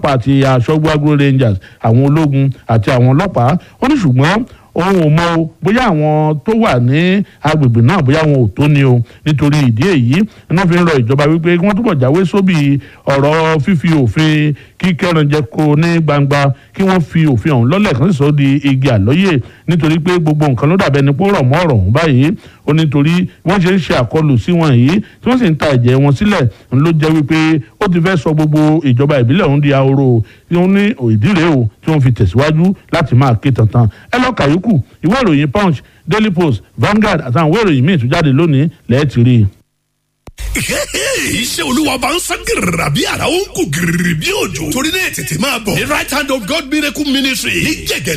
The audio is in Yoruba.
ọlọ́pàá àti aṣọ́gbó agro rangers àwọn ológun àti àwọn ọlọ́pàá ó ní ṣùgbọ́n òun ò mọ o bóyá àwọn tó wà ní agbègbè náà bóyá wọn ò tó ni o nítorí ìdí èyí iná fi ń rọ ìjọba wípé kí wọ́n túbọ̀ jáwé sóbì ọ̀rọ̀ fífi òfin kíkẹ́ranjẹko ní gbangba kí wọ́n fi òfin ọ̀hún lọ́lẹ̀ kan sì sọ di igi àlọ́yè nítorí pé gbogbo nǹkan ló dàbẹ́ ni pé ó rọ̀ mọ́ ọ̀rọ̀ ọ̀hún báyìí ó nítorí wọ́n ṣe ń ṣe àkọlù sí wọn yìí tí wọ́n sì ń ta ẹ̀jẹ̀ wọn sílẹ̀ ń ló jẹ́ wípé ó ti fẹ́ sọ gbogbo ìjọba ìbílẹ̀ ọ̀hún di ahoro tí wọ́n ní ìdílé o tí wọ́n fi tẹ̀síwájú láti máa ké tantan ẹ lọ kàyókù ìwé ìròyìn punch daily post Vanguard àtàwọn ìwé ìròyìn míì tó jáde lónìí lẹ́ẹ̀tì rí i iṣẹ́ olúwa bá ń sán gírìrà bí ara ó ń kú gírìrì bí òjò torí náà tètè máa bọ̀ ní right hand of God miracle ministry ní jẹ̀gẹ̀